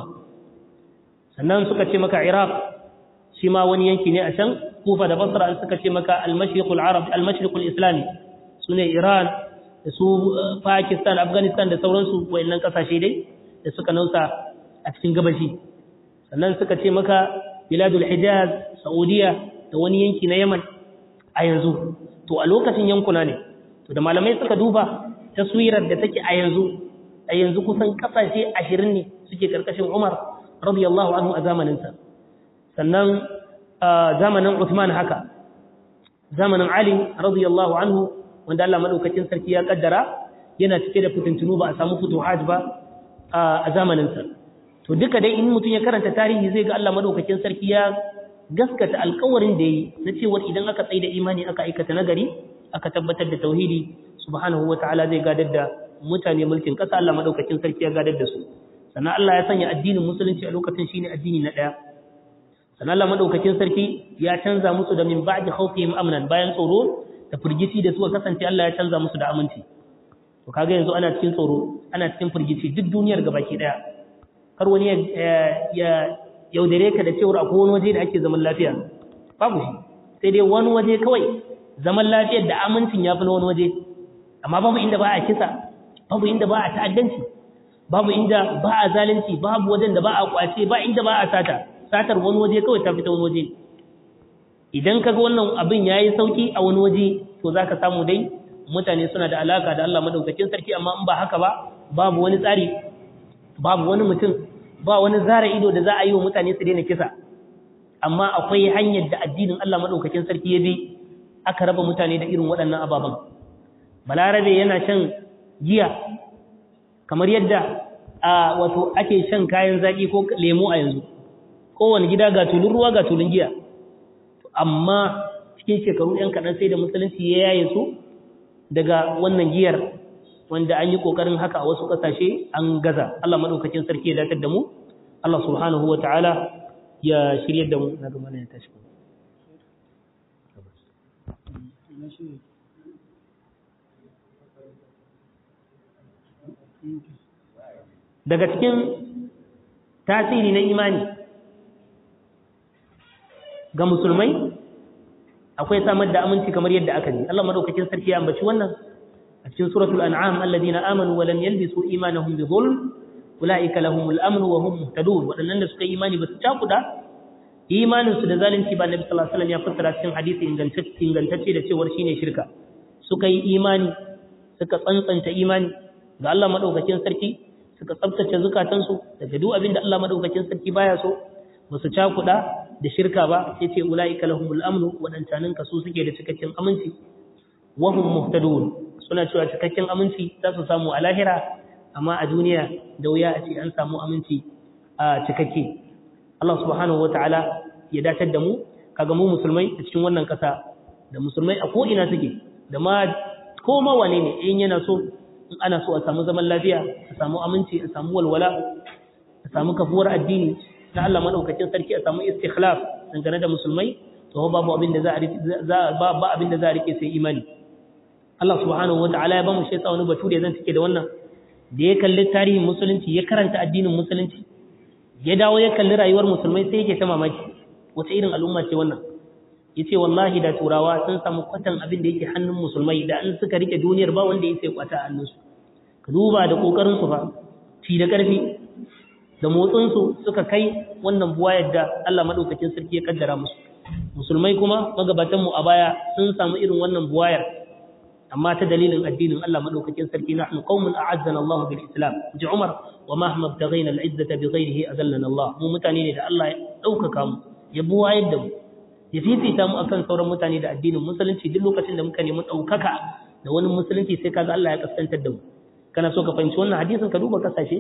sannan suka ce maka iraq shi ma wani yanki ne a can kufa da basra an suka ce maka al-mashriqul arab al-mashriqul islami sune iran da su pakistan afghanistan da sauransu wayannan kasashe dai da suka nausa a cikin gabashi sannan suka ce maka biladul hijaz saudiya da wani yanki na Yaman a yanzu to a lokacin yankuna ne to da malamai suka duba taswirar da take a yanzu a yanzu kusan kasashe 20 ne suke karkashin Umar radiyallahu anhu a zamanin sa sannan zamanin Uthman haka zamanin Ali radiyallahu anhu wanda Allah madaukakin sarki ya kaddara yana cike da fitintunu ba a samu futuhat ba a zamanin sa to duka dai in mutum ya karanta tarihi zai ga Allah madaukakin sarki ya gaskata alkawarin da yi na cewar idan aka tsaye da imani aka aikata nagari aka tabbatar da tauhidi subhanahu wataala zai gadar da mutane mulkin kasa Allah madaukakin sarki ya gadar da su sannan Allah ya sanya addinin musulunci a lokacin shine addini na daya sannan Allah madaukakin sarki ya canza musu da min ba'di khawfihim amnan bayan tsoro da firgici da suka kasance Allah ya canza musu da aminci to kaga yanzu ana cikin tsoro ana cikin firgici duk duniyar gabaki daya kar wani ya yaudare ka da cewar akwai wani waje da ake zaman lafiya babu shi sai dai wani waje kawai zaman lafiyar da amincin ya fi na wani waje amma babu inda ba a kisa babu inda ba a ta'addanci babu inda ba a zalunci babu wajen da ba a kwace ba inda ba a sata satar wani waje kawai ta fita wani waje idan kaga wannan abin yayi sauki a wani waje to zaka samu dai mutane suna da alaka da Allah madaukakin sarki amma in ba haka ba babu wani tsari babu wani mutum ba wani zara ido da za a yi wa mutane su daina kisa amma akwai hanyar da addinin Allah madaukakin sarki ya bi aka raba mutane da irin waɗannan ababen balarabe yana shan giya kamar yadda a wato ake shan kayan zaki ko lemo a yanzu kowane gida ga tulun ruwa ga tulun giya amma cikin shekaru ɗan kaɗan sai da musulunci ya yaye su daga wannan giyar wanda an yi ƙoƙarin haka a wasu ƙasashe an gaza Allah maɗaukakin sarki ya datar da mu Allah subhanahu wa ta'ala ya shirya da mu na gama ya tashi daga cikin tasiri na imani ga musulmai akwai samar da aminci kamar yadda aka ji Allah maɗaukakin sarki ya ambaci wannan a a cikin suratul an'am alladhina amanu wa lam yalbisu imanahum bi dhulm ulaika lahumul amn wa hum muhtadun wadannan da suka yi imani ba su cakuda imanin su da zalunci ba nabi sallallahu alaihi wasallam ya fassara cikin hadisi ingantacce ingantacce da cewa shine shirka suka yi imani suka tsantsanta imani ga Allah madaukakin sarki suka tsabtace zukatansu daga duk abin da Allah madaukakin sarki baya so ba su cakuda da shirka ba sai ce ulaika lahumul amnu wadancanin ka su suke da cikakken aminci wa hum muhtadun suna cewa cikakken aminci za su samu a lahira amma a duniya da wuya a ce an samu aminci a cikakke Allah subhanahu wataala ya datar da mu kaga mu musulmai a cikin wannan kasa da musulmai a ko ina suke da ma ko ma wane ne in yana so in ana so a samu zaman lafiya a samu aminci a samu walwala a samu kafuwar addini na Allah madaukakin sarki a samu istikhlaf dangane da musulmai to babu abin da za a ba ba abin da za a rike sai imani Allah subhanahu wataala ya ba mu shi wani batu da zan take da wannan da ya kalli tarihin musulunci ya karanta addinin musulunci ya dawo ya kalli rayuwar musulmai sai yake ta mamaki wace irin al'umma ce wannan yace wallahi da turawa sun samu kwatan abin da yake hannun musulmai da an suka rike duniyar ba wanda yake kwata a hannunsu ka duba da kokarin su fa ci da karfi da motsin su suka kai wannan buwayar da Allah madaukakin sarki ya kaddara musu musulmai kuma magabatan mu a baya sun samu irin wannan buwayar amma ta dalilin addinin Allah madaukakin sarki nahnu qaumun a'azzana Allah bil Islam ji Umar wa ma hama btaghayna al izzata bi ghayrihi azallana Allah mu mutane ne da Allah ya daukaka mu ya buwayar da mu ya fifita mu akan sauran mutane da addinin musulunci duk lokacin da muka nemi daukaka da wani musulunci sai kaga Allah ya kaskantar da mu kana so ka fahimci wannan hadisin ka duba kasashe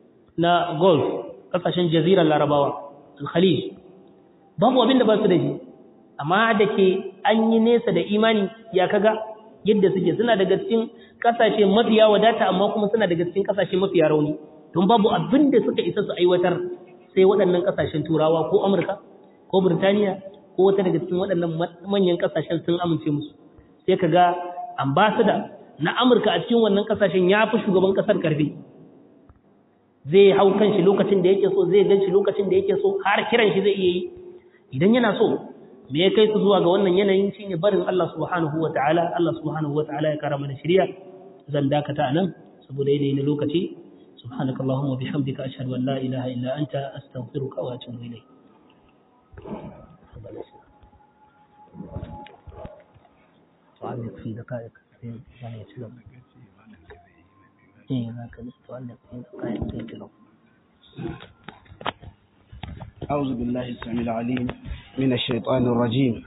na Gulf kasashen jazirar Larabawa al-Khalij babu abin da ba su da shi amma da ke an yi nesa da imani ya kaga yadda suke suna daga cikin kasashe mafiya wadata amma kuma suna daga cikin kasashe mafiya rauni don babu abin da suka isa su aiwatar sai waɗannan kasashen turawa ko amurka ko birtaniya ko wata daga cikin waɗannan manyan kasashen sun amince musu sai ka ga ambasada na amurka a cikin wannan kasashen ya fi shugaban kasar karfi zai hau kan shi lokacin da yake so zai gan shi lokacin da yake so har kiran shi zai iya yi idan yana so me ya kai su zuwa ga wannan yanayin shi ne barin Allah subhanahu wa ta'ala Allah subhanahu wa ta'ala ya kara mana shirya zan dakata a nan saboda yanayi na lokaci subhanaka Allahumma bihamdika ashhadu an la ilaha illa anta astaghfiruka wa atubu ilayk تعلق في دقائق يعني يتلو ايه ذاك تعلق في دقائق يتلو أعوذ بالله السميع العليم من الشيطان الرجيم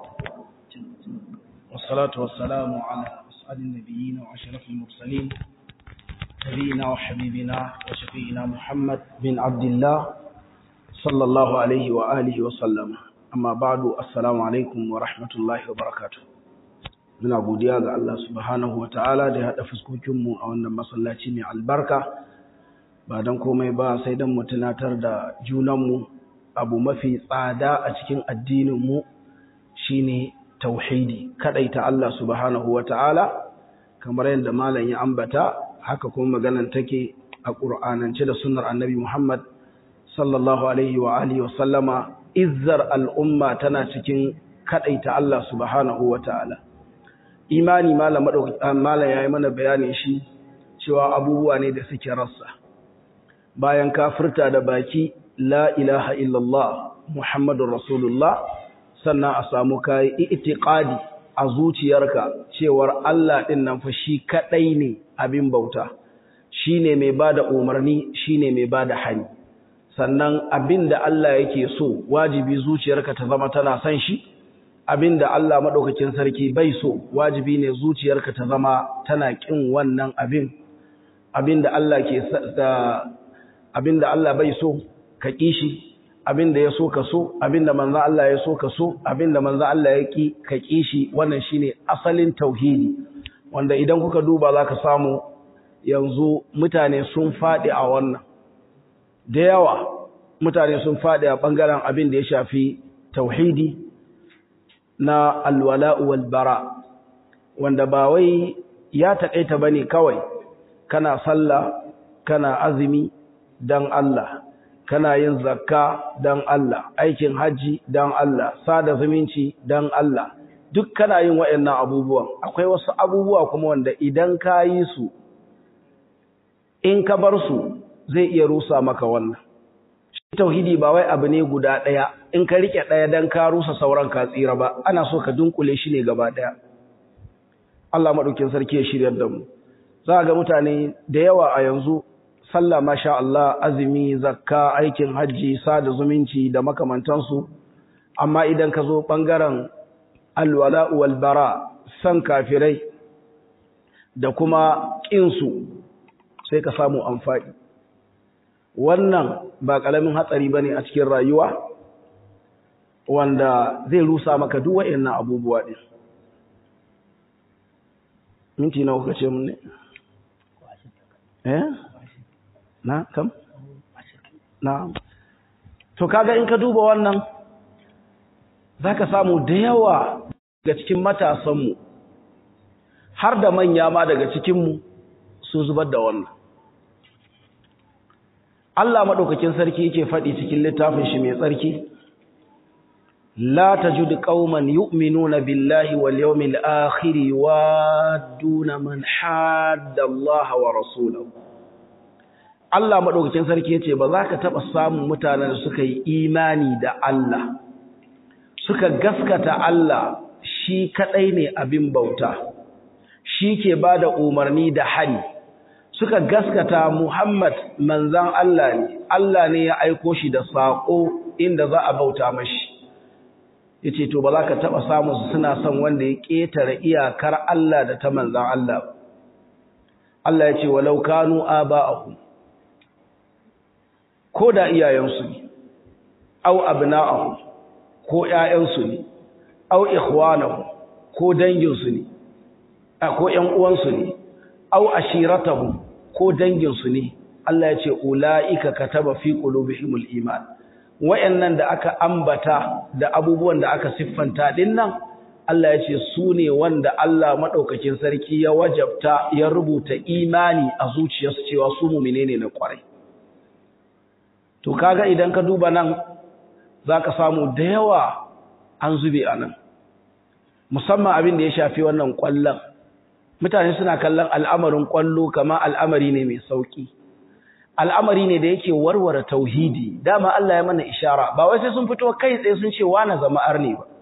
والصلاة والسلام على أسعد النبيين وأشرف المرسلين نبينا وحبيبنا وشفينا محمد بن عبد الله صلى الله عليه وآله وسلم amma ba'du assalamu alaikum wa rahmatullahi wa barakatuh muna godiya ga Allah subhanahu wa ta'ala da ya haɗa fuskokinmu a wannan masallaci mai albarka ba don komai ba sai don mu tunatar da junanmu abu mafi tsada a cikin addininmu shine tauhidi kadaita Allah subhanahu wa ta'ala kamar yadda malam ya ambata haka kuma maganan take a ƙur'anance da sunnar annabi Muhammad sallallahu alaihi wa alihi wa sallama izzar al'umma tana cikin kaɗaita Allah subhanahu wa ta'ala. Imani mala ya yi mana bayanin shi cewa abubuwa ne da suke rassa. Bayan kafirta da baki, La ilaha illallah, Muhammadun Rasulullah, sannan a samu kayi itiƙadi a zuciyarka cewar Allah ɗin nan fa shi kaɗai ne abin bauta, shi ne mai ba da umarni, shi ne mai ba da hani. sannan abin da Allah yake so wajibi zuciyarka ta zama tana son shi abin da Allah maɗaukakin sarki bai so wajibi ne zuciyarka ta zama tana ƙin wannan abin abin da Allah ke abin da Allah bai so ka ƙi shi abin da ya so ka so abin da manzo Allah ya so ka so abin da manzo Allah ya ƙi ka ƙi shi wannan shine asalin tauhidi wanda idan kuka duba zaka samu yanzu mutane sun faɗi a wannan da yawa mutane sun faɗi a ɓangaren abin da ya shafi tauhidi na alwala'u wal bara wanda ba wai ya taƙaita ba ne kawai kana sallah kana azumi don Allah kana yin zakka don Allah aikin hajji don Allah sada zumunci don Allah duk kana yin waɗannan abubuwan akwai wasu abubuwa kuma wanda idan ka yi su in ka bar su zai iya rusa maka wannan shi tauhidi ba wai abu ne guda ɗaya in ka rike ɗaya dan ka rusa sauran ka tsira ba ana so ka dunkule shi ne gaba ɗaya Allah maɗaukin sarki ya shiryar da mu za ga mutane da yawa a yanzu sallah masha Allah azumi zakka aikin hajji sada zumunci da makamantansu amma idan ka zo ɓangaren alwala wal bara san kafirai da kuma ƙinsu sai ka samu amfani wannan ba ƙalamin hatsari ba ne a cikin rayuwa wanda zai rusa maka duk waɗannan abubuwa ɗin minti na kuka ce mun ne eh na kam na to kaga in ka duba wannan zaka samu da yawa daga cikin matasanmu har da manya ma daga cikinmu su zubar da wannan Allah madaukakin sarki yake faɗi cikin littafin shi mai tsarki la tajidu qauman yu'minuna billahi wal yawmil akhir waduna man hadda Allah wa rasulahu Allah madaukakin sarki yace ba za ka taba samun mutanen da suka yi imani da Allah suka gaskata Allah shi kadai ne abin bauta shi ke bada umarni da hari suka gaskata Muhammad manzan Allah ne Allah ne ya aiko shi da sako inda za a bauta mashi yace to ba za ka taba samu su suna son wanda ya ketare iyakar Allah da ta manzan Allah Allah yace walau kanu aba'ahum ko da iyayensu ne au abna'ahum ko ƴaƴansu ne au ikhwanahum ko danginsu ne ko ƴan uwansu ne au ashiratahum ko danginsu ne Allah ya ce ulaika kataba fi qulubihimul iman wayannan da aka ambata da abubuwan da aka siffanta dinnan Allah ya ce su ne wanda Allah madaukakin sarki ya wajabta ya rubuta imani a zuciyarsu cewa su mu'mine ne na kwarai to kaga idan ka duba nan zaka samu da yawa an zube a nan musamman abin da ya shafi wannan kwallon mutane suna kallon al'amarin kwallo kama al'amari ne mai sauki al'amari ne da yake warware tauhidi dama Allah ya mana ishara ba wai sai sun fito kai tsaye sun ce wani zama arne ba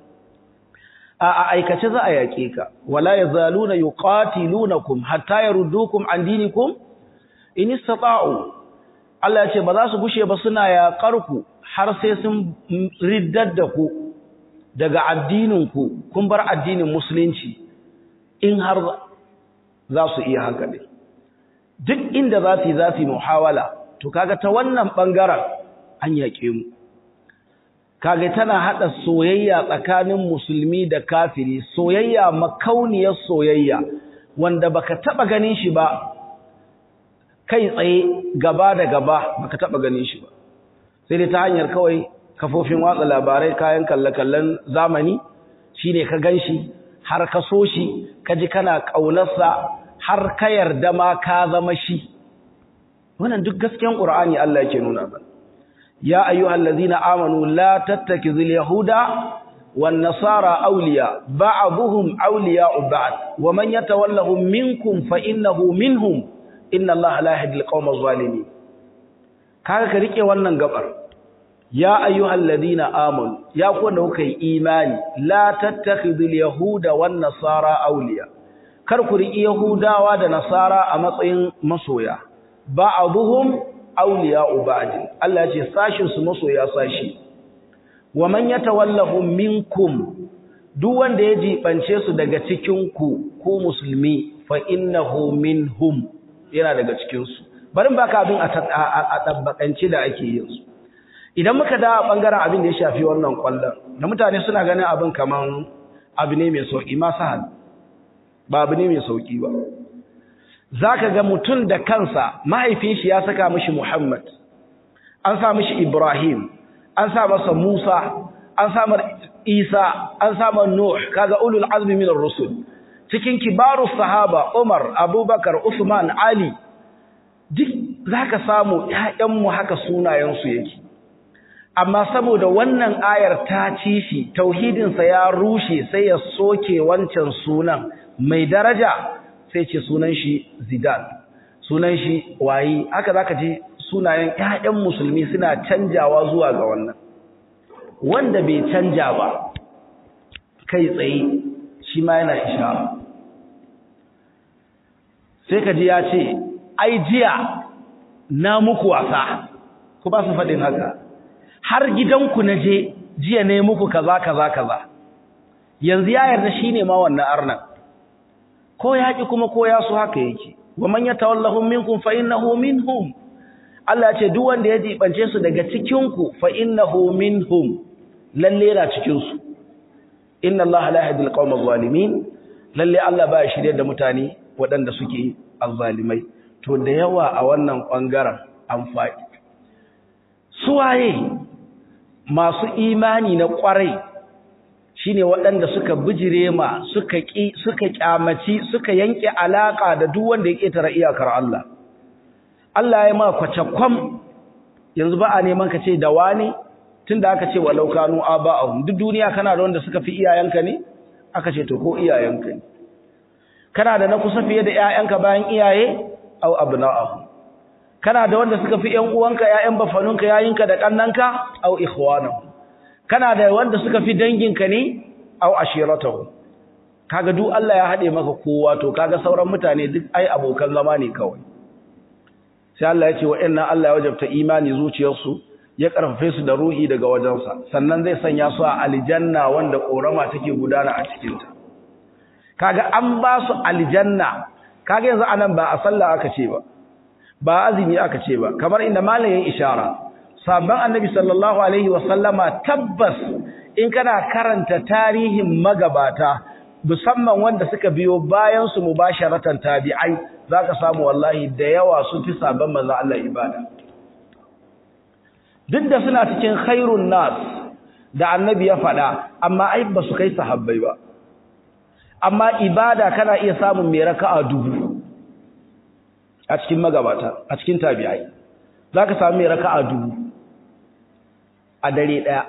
a aikace za a yaƙe ka wala yazaluna yuqatilunakum hatta yaruddukum an dinikum in istata'u Allah ya ce ba za su gushe ba suna yaƙar ku har sai sun riddar da ku daga addinin ku kun bar addinin musulunci in har za su iya haka ne duk inda za su yi za su yi muhawala to kaga ta wannan ɓangaren an yaƙe mu kaga tana haɗa soyayya tsakanin musulmi da kafiri soyayya makauniyar soyayya wanda baka taɓa ganin shi ba kai tsaye gaba da gaba baka taɓa ganin shi ba sai dai ta hanyar kawai kafofin watsa labarai kayan kalle-kallen zamani shine ka gan shi har ka so shi ka ji kana ƙaunarsa har ka yarda ma ka zama shi wannan duk gaskiyan qur'ani Allah yake nuna ba ya ayyuhal ladzina amanu la tattakizul yahuda wan nasara awliya ba'dhum awliya'u ba'd wa man yatawallahum minkum fa innahu minhum inna allaha la yahdil qawmaz zalimin kaga ka rike wannan gabar ya ayyuhal ladina amanu ya ku da kuka yi imani la tattakhidul yahuda wan nasara awliya kar ku riƙi yahudawa da nasara a matsayin masoya ba'dhum awliya'u ba'd Allah ya ce sashin su masoya sashi wa man yatawallahum minkum duk wanda ya jibance su daga cikin ku ko musulmi fa innahu minhum yana daga cikin su barin baka abin a tabbakanci da ake yin su idan muka da bangaren abin da ya shafi wannan kwallon da mutane suna ganin abin kaman abu ne mai sauki ma sahal ba abu ne mai sauki ba zaka ga mutum da kansa mahaifin shi ya saka mishi Muhammad an sa mishi Ibrahim an sa masa Musa an sa Isa an sa Nuh kaga ulul azmi min ar-rusul cikin kibaru sahaba Umar Abubakar Usman Ali duk zaka samu ƴaƴan mu haka sunayen su yake amma saboda wannan ayar ta ci shi tauhidinsa ya rushe sai ya soke wancan sunan mai daraja sai ce sunan shi zidan sunan shi wayi haka zaka ji sunayen ƴaƴan musulmi suna canjawa zuwa ga wannan wanda bai canja ba kai tsaye shi ma yana ishara sai ka ji ya ce ai jiya na muku wasa ku ba su faɗin haka har gidanku na je jiya ne muku kaza kaza kaza yanzu ya yarda shine ma wannan arnan ko ya ki kuma ko ya so haka yake wa man yatawallahum minkum fa innahu minhum Allah ya ce duk wanda ya jibance su daga cikin ku fa innahu minhum lalle yana cikin su inna Allah la yahdi al-qawma adh-dhalimin lalle Allah ba ya shirye da mutane waɗanda suke azzalimai to da yawa a wannan bangaren an faɗi suwaye masu imani na kwarai shine waɗanda suka bijire ma suka ki suka kyamaci suka yanke alaka da duk wanda ya ketara iyakar Allah Allah ya ma kwacakwam yanzu ba a neman ka ce da wani tunda aka ce walau kanu aba'ahum duk duniya kana da wanda suka fi iyayenka ne aka ce to ko iyayenka ne kana da na kusa fiye da ƴaƴanka bayan iyaye au abna'ahum kana da wanda suka fi ƴan uwanka ƴaƴan bafanunka yayinka da kannanka au ikhwanahum kana da wanda suka fi danginka ne au ashiratuhum kaga duk Allah ya hade maka kowa to kaga sauran mutane duk ai abokan zama ne kawai sai Allah ya ce wa'annan Allah ya wajabta imani zuciyarsu ya karfafe su da ruhi daga wajensa sannan zai sanya su a aljanna wanda korama take gudana a cikin ta kaga an ba su aljanna kaga yanzu anan ba a sallah aka ce ba ba azumi aka ce ba kamar inda malamin ishara sabban annabi sallallahu alaihi wasallama tabbas in kana karanta tarihin magabata musamman wanda suka biyo bayan su mubasharatan tabi'ai zaka samu wallahi da yawa sun fi sabban manzo Allah ibada duk da suna cikin khairun nas da annabi ya faɗa amma ai ba su kai sahabbai ba amma ibada kana iya samun mai raka'a dubu a cikin magabata a cikin tabi'ai zaka samu mai raka'a dubu a dare daya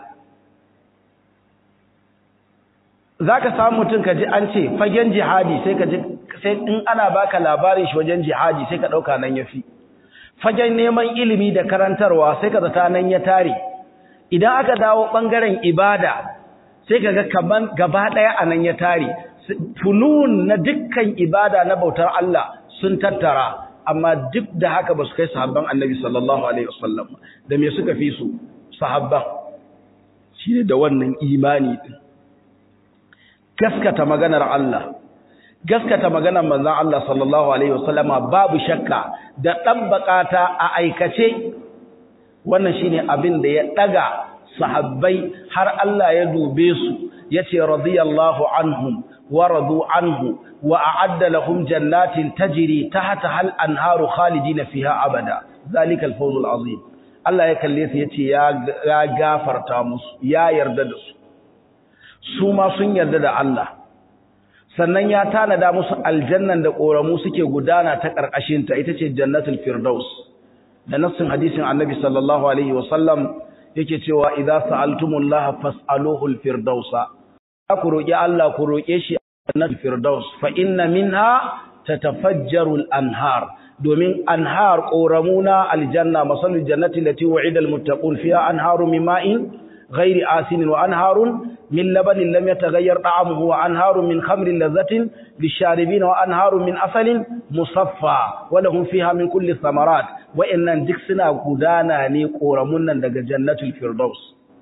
zaka samu mutum kaji an ce fagen jihadi sai kaji sai in ana baka labarin shi wajen jihadi sai ka dauka nan yafi fagen neman ilimi da karantarwa sai ka zata nan ya tare idan aka dawo bangaren ibada sai kaga kaman gaba daya anan ya tare funun na dukkan ibada na bautar Allah sun tattara amma duk da haka ba su kai sahabban annabi sallallahu alaihi wasallam da me suka fi su sahabban shine da wannan imani din gaskata maganar Allah gaskata maganar manzon Allah sallallahu alaihi wasallama babu shakka da dabbakata a aikace wannan shine abin da ya daga sahabbai har Allah ya dube su yace radiyallahu anhum ورضوا عنه وأعد لهم جنات تجري تحتها الأنهار خالدين فيها أبدا ذلك الفوز العظيم الله يكليس يتي يا غافر تامس يا يردد سوما سن يردد الله sannan ya tanada musu aljannan da koramu suke gudana ta karkashin ta ita ce jannatul firdaus da nassin hadisin annabi sallallahu alaihi wasallam yake cewa idza sa'altumullaha fas'aluhu alfirdausa ku roki Allah ku roke shi jannatul firdaus fa inna minha tatafajjaru al-anhar domin anhar qoramuna aljanna masalul jannati allati wa'ida al-muttaqun fiha anharu min ma'in ghairi asin wa anharun min labanin lam yataghayyar ta'amuhu wa anharun min khamrin ladhatin lisharibin wa anharun min asalin musaffa wa lahum fiha min kulli thamarat wa innan duk suna gudana ne qoramun nan daga jannatul firdaus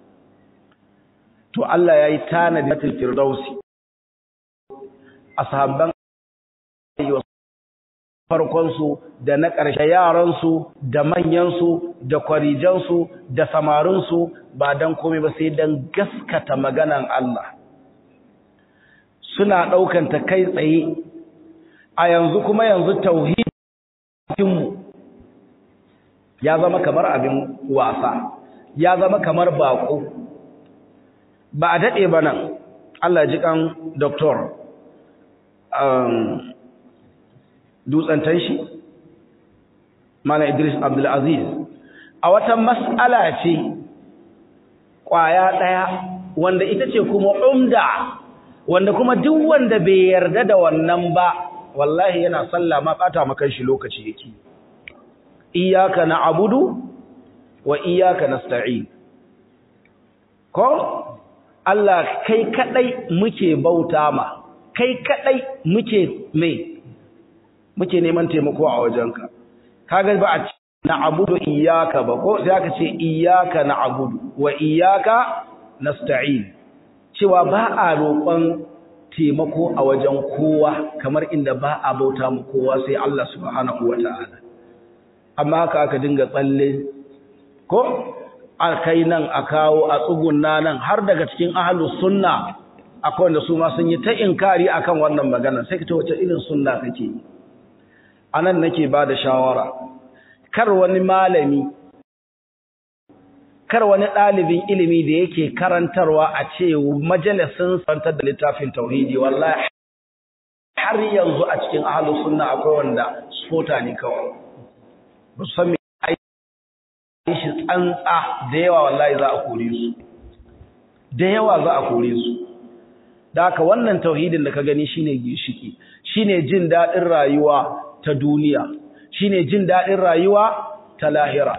to Allah yayi tanadi jannatul firdausi ashabban farkonsu da na ƙarshe yaransu da manyansu da kwarijansu da samarinsu ba don komai ba sai don gaskata maganan Allah suna ɗaukanta kai tsaye a yanzu kuma yanzu tauhidinmu ya zama kamar abin wasa ya zama kamar baƙo ba a daɗe ba nan Allah ji kan doktor dutsen tanshi mana Idris Abdulaziz a wata mas'ala ce kwaya daya wanda ita ce kuma umda wanda kuma duk wanda bai yarda da wannan ba wallahi yana sallah ma bata maka shi lokaci yake iyyaka na'budu wa iyyaka nasta'in ko Allah kai kadai muke bauta ma kai kadai muke me muke neman taimako a wajenka kaga ba a na'budu iyyaka ba ko sai aka ce iyyaka na'budu wa iyyaka nasta'in cewa ba a roƙon taimako a wajen kowa kamar inda ba a bauta mu kowa sai Allah subhanahu wata'ala amma haka aka dinga tsalle ko a kai nan a kawo a tsugunna nan har daga cikin ahlus sunna akwai wanda su ma sun yi ta inkari akan wannan magana sai ta wace irin sunna kake anan nake ba da shawara kar wani malami kar wani ɗalibin ilimi da yake karantarwa a ce majalisin santar da littafin tauhidi wallahi har yanzu a cikin ahlus sunna akwai wanda spota ne kawai ba su san me shi tsantsa da yawa wallahi za a kore su da yawa za a kore su da haka wannan tauhidin da ka gani shine gishiki shine jin daɗin rayuwa ta duniya shine jin daɗin rayuwa ta lahira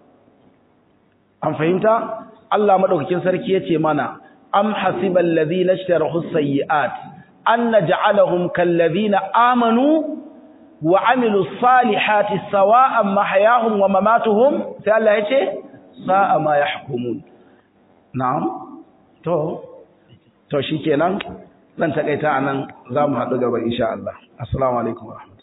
an fahimta Allah madaukakin sarki yace mana am hasibal ladina ishtarahu sayyi'at an naj'alahum kal ladina amanu wa amilu salihati sawa'an mahyahum wa mamatuhum sai Allah yace sa'a ma yahkumun na'am to to shikenan zan takaita anan zamu haɗu gaba insha Allah assalamu alaikum